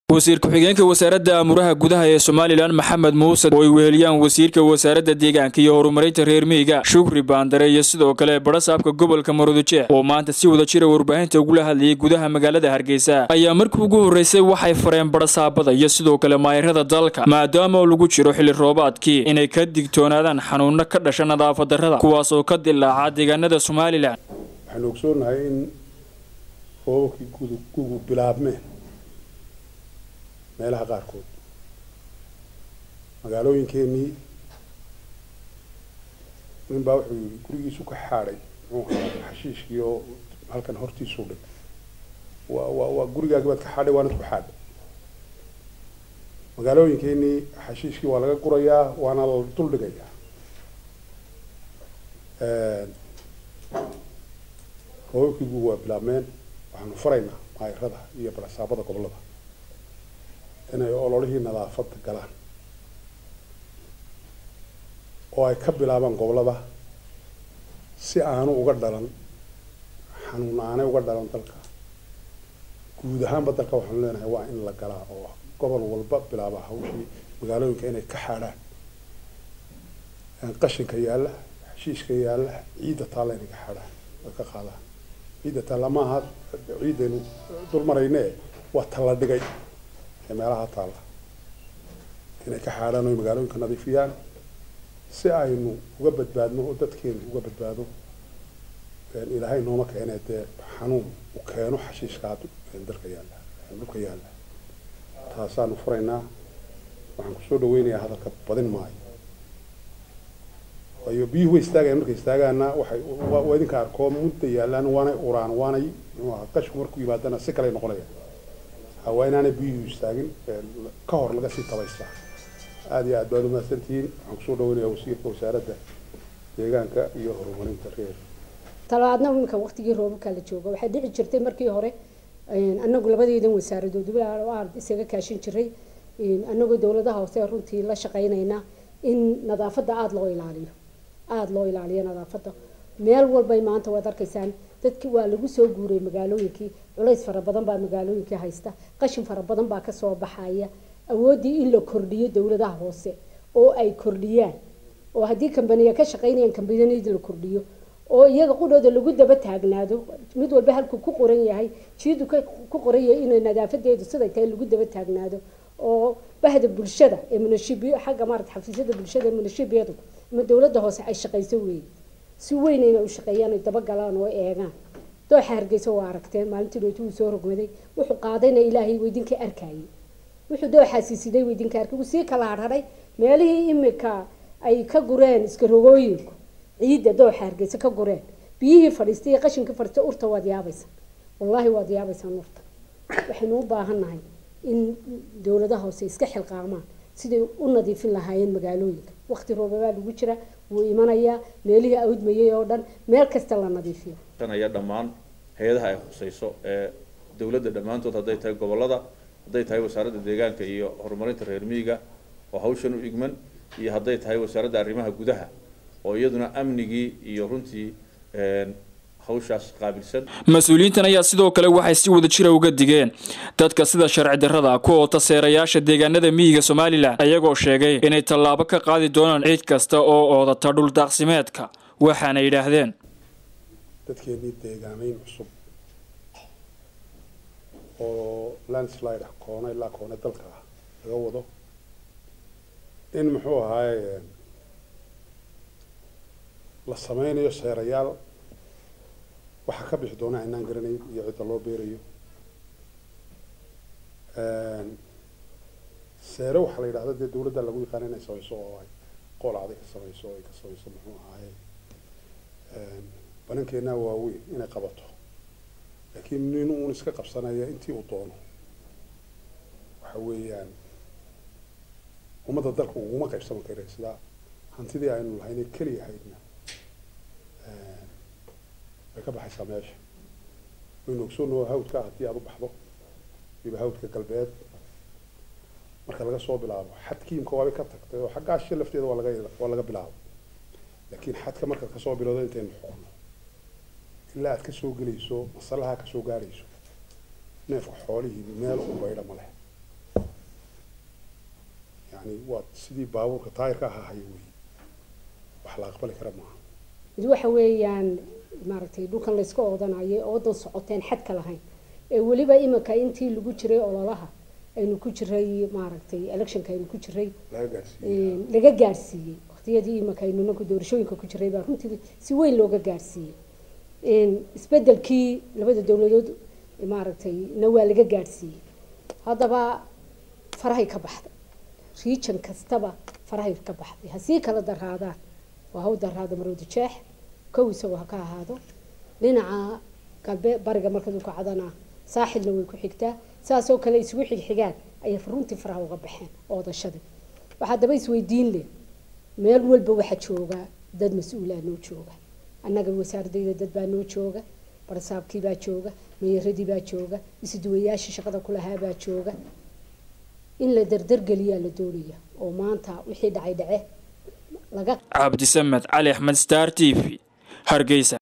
wasiir ku-xigeenka wasaaradda amuraha gudaha ee somalilan maxamed muuse oo ay weheliyaan wasiirka wasaaradda deegaanka iyo horumarinta reer miyiga shukri baandare iyo sidoo kale barasaabka gobolka maroodijeex oo maanta si wada jira warbaahinta ugula hadlayay gudaha magaalada hargeysa ayaa markii ugu horreysay waxay fareen barasaabada iyo sidoo kale maayirada dalka maadaama lagu jiro xilli roobaadkii inay ka digtoonaadaan xanuuno ka dhasha nadaafad darrada kuwaas oo ka dilaaca deegaanada somalilan waxaanu ogsoonahay in roobabkii gugu bilaabmeen meelaha qaarkood magaalooyinkeenii nin baa wuxuu yidhi gurigiisu ka xaadhay muxuu ahaa xashiishkii oo halkan hortiisuu dhig waa waa waa gurigaagi baad ka xaadhay waanad ku xaadhay magaalooyinkeenii xashiishkii waa laga gurayaa waana la dul dhigayaa roobabkii gugu waa bilaabmeen waxaanu faraynaa maayirada iyo barasaabada gobollada inay ololihii nadaafadda galaan oo ay ka bilaabaan gobollada si aanu uga dhalan xanuun aanay uga dhalan dalka guud ahaanba dalka waxaanu leenahay waa in la galaa oo gobol walba bilaaba hawshii magaalooyinka inay ka xaadhaan qashinka yaalla xashiishka yaalla ciidda taalla inay ka xaadhaan ay ka qaadaan ciidda taalla maaha ciiddaynu dul marayne waa talla dhigay ee meelaha taalla inay ka xaadhaan oo magaalooyinka nadiifiyaan si aynu uga badbaadno oo dadkeenu uga badbaado ilaahay nooma keene dee xanuun u keeno xashiishkaa dalka yaalla dhulka yaalla taasaanu furaynaa waxaan kusoo dhaweynayaa hadalka badin maayo waayo biyuhu way istaagayan markay istaagaana waxay waa idinka arkoo mudda yaallaan waanay uraan waanay qashku markuu yimaadana si kaley noqonaya waa inaanay biyuhu istaagin ka hor laga sii tabaystaa aada iyo aad baad umahadsantihiin waxaan kusoo dhaweynayaa wasiirka wasaaradda deegaanka iyo horumarinta reer talabaadna iminka waqtigii roobabka la jooga waxay dhici jirtay markii hore anagu labadeedan wasaaradood aan isaga kaashin jiray anagoo dowladaha hoose runtii la shaqeynayna in nadaafadda aada loo ilaaliyo aada loo ilaaliyo nadaafadda meel walbay maanta waad arkaysaan dadki waa lagu soo guuray magaalooyinkii culays fara badan baa magaalooyinkii haysta qashin fara badan baa kasoo baxaya awooddii in la kordhiyo dowladaha hoose oo ay kordhiyaan oo haddii kambaniya ka shaqeynayaan kambaniyada la kordhiyo oo iyaga qudhooda lagu daba taagnaado mid walba halkuu ku qoran yahay jiidu ku qoran yahay inay nadaafadeedu siday tahay lagu daba taagnaado oo bahda bulshada ee munashibiyo xagga maarata xafiisyada bulshada ee munashibiyadu ama dowladda hoose ay shaqayso weeye si weyn inay u shaqeeyaan ay dabagalaan oo eegaan dooxa hargeysa waa aragteen maalintii dhooti uu soo rogmaday wuxuu qaadayna ilaahay weydinka arkayay wuxuu dooxaasi siday weydinka arkay wuu sii kala harharay meelihii imika ay ka gureen iska rogooyinku ciidda dooxa hargeysa ka gureen biyihii fadhiistay iyo qashinkii fadhiistay urta waad yaabaysaa wallaahi waad yaabaysaan urta waxaynu u baahannahay in dowladaha hoose iska xilqaamaan siday u nadiifin lahaayeen magaalooyinka waqti roobabaa lagu jira wuu imanayaa meelihii awdmayay oo dhan meel kasta la nadiifiyo aya dhammaan hay-adaha ay khusayso ee dowladda dhammaantood hadday tahay gobollada hadday tahay wasaaradda deegaanka iyo horumarinta reer miyiga oo hawshan u igman iyo hadday tahay wasaaradda arrimaha gudaha oo iyaduna amnigii iyo runtii hawshaas qaabilsan mas-uuliyiintan ayaa sidoo kale waxay si wada jira uga digeen dadka sida sharci darrada ku oota seerayaasha deegaanada miyiga somalilan ayagoo sheegay inay tallaabo ka qaadi doonaan ciid kasta oo oodata dhul daaqsimeedka waxaana yidhaahdeen dadkeenii deegaameyn cusub oo landslide ah koona ilaa koone dalka ah laga wado in muxuu ahaaye la sameynayo seerayaal waxaa ka bixi doona inaan garanayn iyo cidda loo beerayo seere waxaa la yidhahda dee dawladda lagu yaqaana inay samayso oo ay qool aday ka samayso oo ay ka samayso muxuu ahaaye banankeenaa waaweyn inay qabato laakiin nin uun iska qabsanaya intii uu doono waxa weeyaan ummadda dalka uguma qaybsaman kara sidaa hantidii aynu lahaynay keliya haydna way ka baxaysaa meesha waynu ogsoonoo hawdka haddii aada u baxdo waliba hawdka galbeed marka laga soo bilaabo xadkiimka waabay ka tagtay oo xaggaa shi lafteeda waa laga waa laga bilaabo laakiin xadka markaad kasoo bilowdo intaynu xukuno ilaa aad kasoo gelayso masalaha kasoo gaarayso neefka xoolihii meel u baydha ma leh yani waa sidii baabuurka taayirka aha haya wey wax la aqbali kara maaha mid waxa weeyaan maaragtay dhulkan layska oodanayo oodan socoteen xadka lahayn ee weliba iminka intii lagu jiray ololaha aynu ku jiray maaragtay electionka aynu ku jiray laga gaarsiiyey laga gaarsiiyey waqtiyadii iminka aynu nanku doorashooyinka ku jiray baa runtii si weyn looga gaarsiiyey isbedelkii labada dowladood maaragtay na waa laga gaarsiiyey haddaba farahay ka baxday region kastaba farahay ka baxday hasii kala daraadaan waa haw daraada marwada jeex kow isagoo ha ka ahaado dhinaca galbe bariga markadu kacdana saaxilna way ku xigtaa saasoo kale isugu xigxigaan ayay runtii faraha uga baxeen oodashadii waxaa daba isweydiin leh meel walba waxaa jooga dad mas-uulaa noo jooga annaga wasaaradayda dad baa noo jooga barsaabkii baa jooga meeyaradii baa jooga isuduwayaashii shaqada kulahaa baa jooga in la dardargeliyaa la doonaya oo maanta wixii dhacay dhace laga cabdisamed cali axmed star t v hargeysa